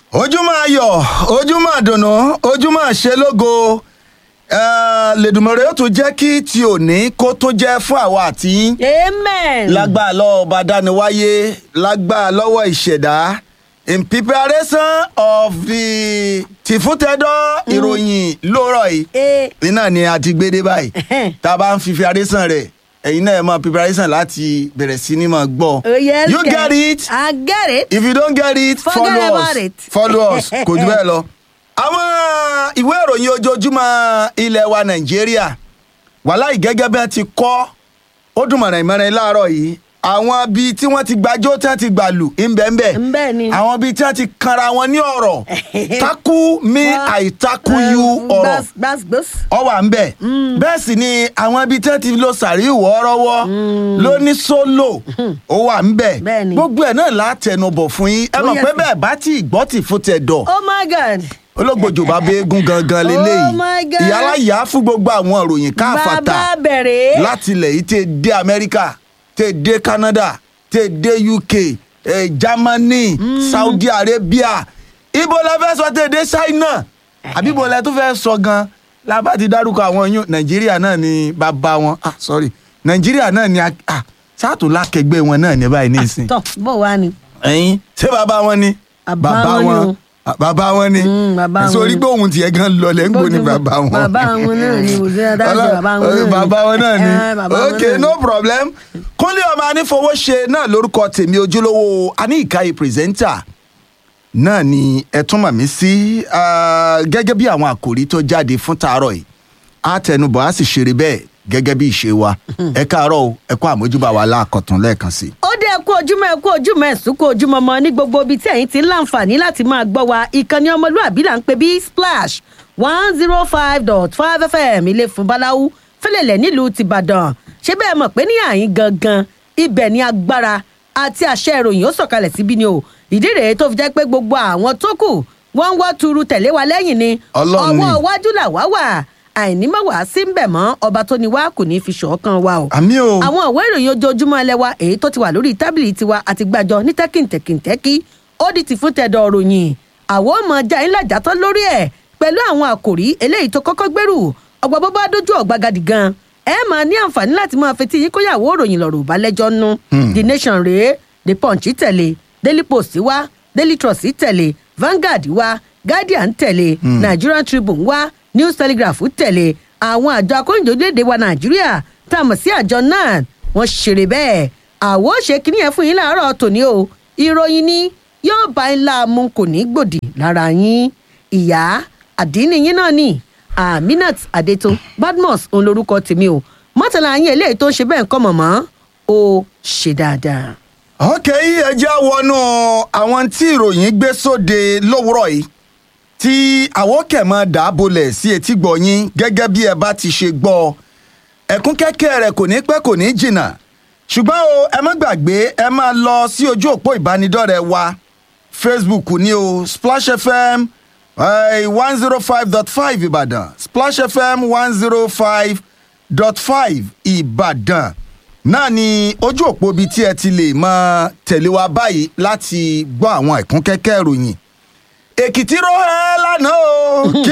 ojúmọ́ ayọ̀ ojúmọ́ àdùnnú ojúmọ́ àṣelógo lẹ́dùnmọ̀rẹ́ ó tún jẹ́ kí ti òní kó tó jẹ́ fún àwa àti yín amen. lágbára lọ́wọ́ ọba dániwáyé lágbára lọ́wọ́ ìṣẹ̀dá in preparation of the tìfútẹ́dọ́ ìròyìn lóòrọ̀ yìí Eh. iná ni a ti gbé dé báyìí tá a bá ń fi preparation rẹ̀ ẹ̀yin náà ẹ̀ mọ preparation láti bẹ̀rẹ̀ sí ni mọ̀ gbọ́ Oh, yes, you get get it I get it. if you don't get it Forget follow us about it. follow us kò jù bẹ́ẹ̀ lọ. àwọn ìwé ìròyìn ojoojúmọ́ ilẹ̀ wa nàìjíríà wàláì gẹ́gẹ́ bí wọ́n ti kọ́ ó dùn mọ̀ràn ìmọ̀ràn láàárọ̀ yìí àwọn bíi tí wọ́n ti gbàjọ́ tí wọ́n ti gbàlù ńbẹ́ńbẹ́ Ńbẹ̀ ni. àwọn bíi tí wọ́n ti kanra wọn ní ọ̀rọ̀ takú mi àìtakú yu ọ̀rọ̀ gbas gbas. ọwà ń bẹ̀ bẹ́ẹ̀ sì ni àwọn ibi tí wọ́n ti lo sàríwò ọ̀rọ̀wọ́ ló ní sólò ó wà ń bẹ̀ Bẹ́ẹ̀ ni. gbogbo ẹ̀ náà látẹnubọ̀ fún yín ẹ Oh, mọ̀ yes, pé sir. bẹ́ẹ̀ bá tí ìgbọ́ tì fún tẹ̀ dọ̀ oh my god. ológbòjò bá bẹ eégún gangan leléyìí Oh my God. ìyálà yá fún gbogbo àwọn ìròyìn káfàtà bàbá bẹ̀rẹ̀. láti ilẹ̀ yìí tẹ̀ dé amẹ́ríkà tẹ̀ dé canada tẹ̀ dé uk eh, germany saudi arabia ibo la fẹ́ sọ tẹ̀ dé china àbí ibo la tún fẹ́ sọ gan lábá ti dárúkọ àwọn yún nàìjíríà náà ni bàbá wọn ah sorry nàìjíríà náà ni a- ah sáàtò lákẹgbẹ́ wọn náà ní báyìí nísìn tọ bó wà ní. ẹyin ṣé bàbá wọn ni Bàbá wọn ni o. Ah, bàbá wọn ni Mm, bàbá wọn sórí ni. pé òun tiẹ̀ gan lọlẹ̀ ń gbó ni bàbá wọn. bàbá wọn náà ni òṣèré adájọ́ bàbá wọn náà ni. bàbá wọn náà Eh, ni bàbá wọn ok náà ni. no problem kúnlé ọmọ anífowóṣe náà lórúkọ tèmi ojúlówó aníìkáyé pírẹsẹ́ńtà náà ni ẹ tún mọ̀ mí sí ah, gẹ́gẹ́ bí àwọn àkòrí tó jáde fún tàárọ̀ yìí á tẹnubọ̀ á sì ṣeré bẹ́ẹ̀ gẹ́gẹ́ bí ìṣe wa ẹ káàárọ̀ o ẹ kó àmójúbà wa láàkọ̀tún lẹ́ẹ̀kan sí i. ó dé kú ojúmọ́ ẹ kú ojúmọ́ ẹ̀sùn kú ojúmọ́ mọ́ ní gbogbo ibi tí ẹ̀yin ti ń láǹfààní láti máa gbọ́ wa ìkànnì ọmọlúàbí là ń pè bí splash one zero five dot five fm ilé fún báláwú fẹlẹ̀lẹ̀ nílùú tìbàdàn ṣé bẹ́ẹ̀ mọ̀ pé ní àyín gangan ibẹ̀ ni agbára àti àṣẹ ìròyìn ó sọ̀kalẹ̀ síbí ni o ìdí rèé tó fi jẹ́ pé gbogbo àwọn tó kù wọ́n ń wọ́ tuuru tẹ̀lé wa lẹ́yìn ni Ọlọ́run ni. ọwọ́ iwájú là wá wà àìní mọ̀ wá sí ń bẹ̀ mọ́ ọba tó ni wá kò ní í fi ṣọ̀ọ́kan wa o àmì o àwọn ìwé ìròyìn ojoojúmọ́ ilé wa èyí tó ti wà lórí tábìlì tiwa àti gbàjọ ní tẹ́kìntẹ́kìntẹ́kì ó di ti fún tẹ̀dọ̀ ròyìn àwọn ọmọ ọjà ńlá jàtọ́ lórí ẹ̀ pẹ̀lú àwọn àkòrí eléyìí tó kọ́kọ́ gbèrú ọgbà bó bá dójú ọ̀gbagadì gan ẹ máa ní àǹfààní láti máa fetí yín kóyàwó ròyìn lọ́rọ̀ ìbálẹ́jọ́ nú the nation rèé the punch tẹ̀lé daily post wá daily trust tẹ̀lé vanguard wá guardian tẹ̀lé nigerian tribune wá news telegraph tẹ̀lé àwọn àjọ akóyìnjọ́lédè wa nàìjíríà tá a mọ̀ sí àjọ náà wọ́n ṣeré bẹ́ẹ̀ àwo ṣe kíní yẹn fún yín láàárọ̀ tòní o ìròyìn ni yóò bá yín láàmú kò ní gbòdì lára yín ìyá àdínní yín náà ni aminat adeto badmus òun lorúkọ tèmi o mọ́tàlá yín eléyìí tó ń ṣe bẹ́ẹ̀ ń kọ́ mọ̀mọ́ ó ṣe dáadáa. ok ẹ já wọnú àwọn tí ìròyìn gbé sóde lówùrọ̀ yìí tí àwòkẹ̀mọ́ dàbọ̀lẹ̀ sí etí gbọ̀nyìn gẹ́gẹ́ bí ẹ bá ti ṣe gbọ́ ẹ̀kún kẹ́kẹ́ rẹ̀ kò ní pẹ́ kò ní jìnnà ṣùgbọ́n o ẹ má gbàgbé ẹ máa lọ sí ojú òpó ìbánidọ́rẹ̀ẹ́ wa facebook ní o splash fm one zero five dot five ìbàdàn splash fm one zero five dot five ìbàdàn náà ni ojú òpó bíi tí ẹ ti lè máa tẹ̀lé wa báyìí láti gbọ́ àwọn ẹ̀kún kẹ́kẹ́ ìròyìn èkìtì ró ẹ lánàá o